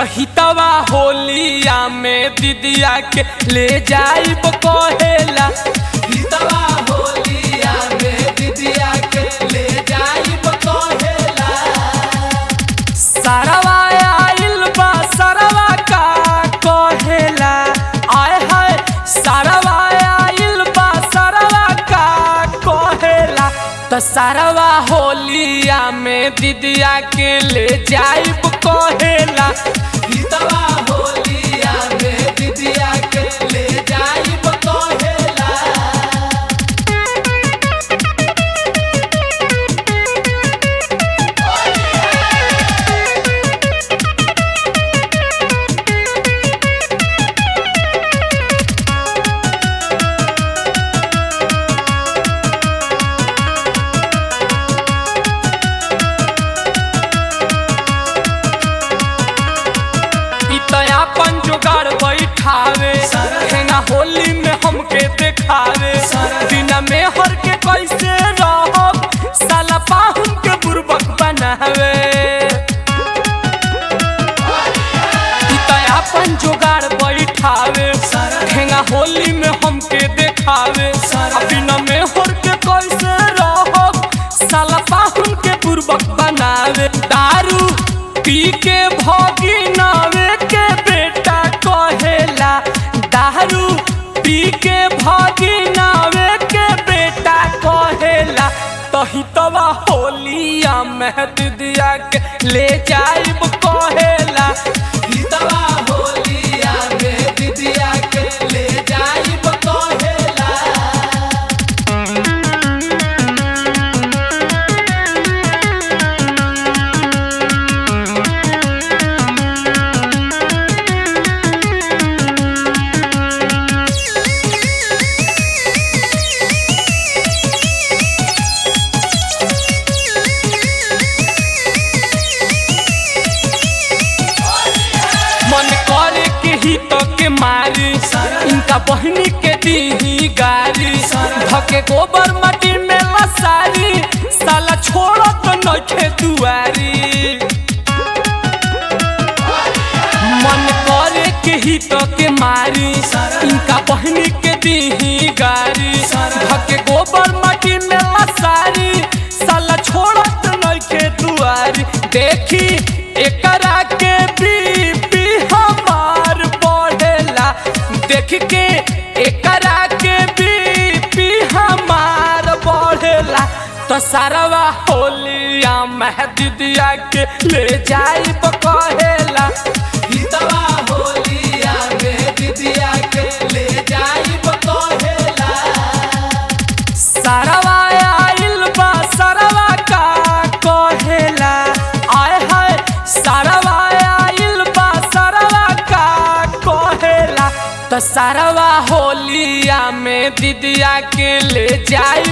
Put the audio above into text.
तहितवा होलिया में दीदिया के ले जाइब कहेला हितवा होलिया में दीदिया के ले जाइब कहेला सरवा आइल बा सरवा का कहेला आय हाय सरवा आइल बा सरवा का कहेला त सरवा होलिया में दीदिया के ले जाइब कहेला हितवा होलिया में दीदिया के ले जाइब कहेला इ त अपन जोगाड़ बैठावे हेना होली में हमके देखावे बिना में हर के कैसे रहब साला पाहुन के बुर्बक बनावे इ त अपन जोगाड़ बैठावे हेना होली में हमके देखावे आ बिना में हर के कैसे रहब साला पाहुन के बुर्बक बनावे दारू पी के भोगी नावे के बेटा कहेला दारू पी के भोगी नावे के बेटा कहेला तही तवा होलिया में दीदिया के ले जाइब कहेला हितवा होलिया में दीदिया के ले जाइब कहेला मन करे के ही तो के मारी इनका बहनी के दी गारी धके गोबर मटी में लसारी साला छोड़ तो नखे दुआरी मन करे के ही तो के मारी इनका बहनी के दी गारी धके गोबर मटी में लसारी साला छोड़ तो नखे दुआरी देखी एकरा के बीपी हमार बढ़ेला देख के एकरा के बीपी हमार बढ़ेला तो सारवा होलिया मह दीदिया के ले जाइब कहेला हितवा होलिया में दीदिया के ले जाइब कहेला सरवा आइल बा सरवा का कहेला आय हाय सरवा आइल बा सरवा का कहेला त सरवा होलिया में दीदिया के ले जाई